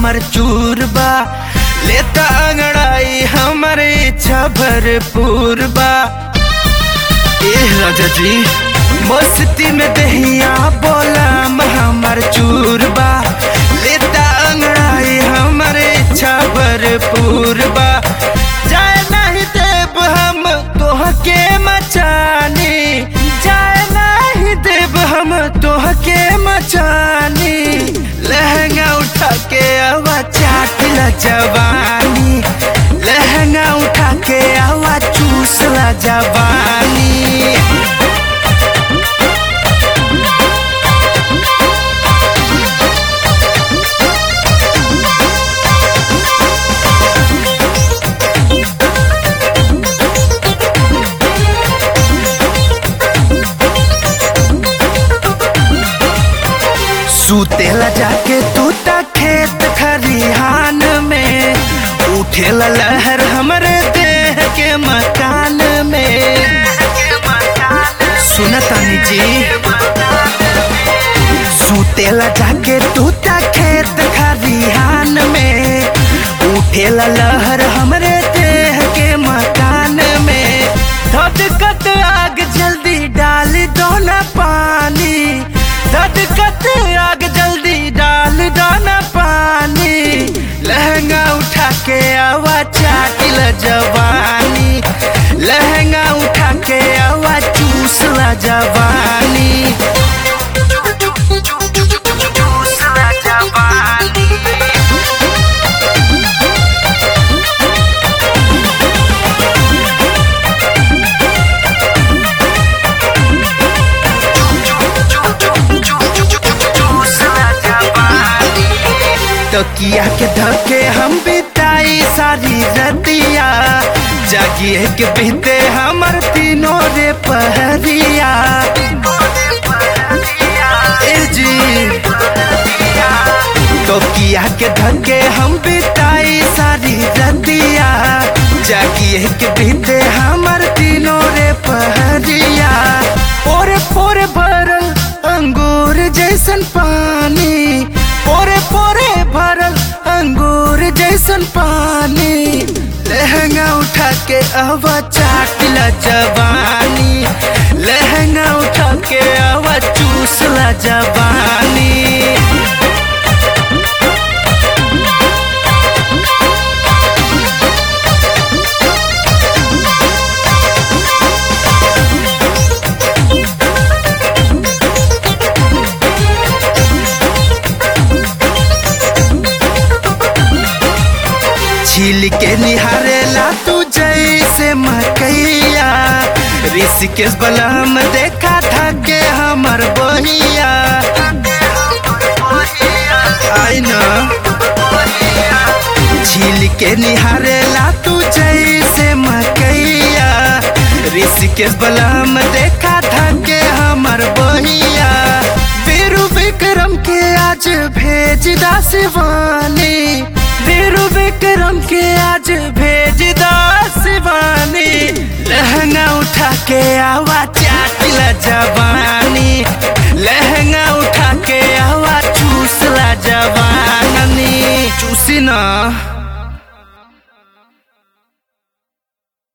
हमर चूर बा लेता अंगड़ाई हमर इच्छा भरपूर बा ए राजा जी मस्ती में दहिया बोला हमर चूर बा लेता अंगड़ाई हमर इच्छा भरपूर बा जाए नहीं देव हम तोहके मचानी जाए नहीं देव हम तोहके मचानी लहंगा उठा के आवा चाटला जवानी लहंगा उठा के आवा चूसला जवानी सुतेला जाके तू ता खेत खरिहान में उठेला लहर हमरे देह के मकान में सुनतानी जी सुतेला जाके तू ता खेत खरिहान में उठेला लहर हमरे देह के मकान में धधकत आग जल्दी डाल दो ना पानी धधकत आग जल्दी डाल दो ना पानी लहंगा उठा के आवा चाटिल जवानी लहंगा उठा के आवा चूसला जवानी चूसला जवानी तकिया के धके हम बिताई सारी रतिया जागिए के बीते हमर तीनों रे पहरिया ए जी तकिया के धके हम बिताई सारी रतिया जागिए के बीते हमर तीनों रे पहरिया पोरे पोरे भरल अंगूर जैसन पानी पोरे पोरे भरल अंगूर जैसन पानी लहंगा उठा के आवा चाटला जवानी लहंगा उठा के आवा चूसला जवानी छील के निहारेला तू जैसे मकैया ऋषिकेश बलम देखा था के हमर बहिया आई न छील के निहारेला तू जैसे मकैया ऋषिकेश बलम देखा था के हमर बहिया बीरू विक्रम के आज भेज दा शिवानी बीरू विक्रम के आज भेज दा शिवानी लहंगा उठा के आवा चाटिला जवानी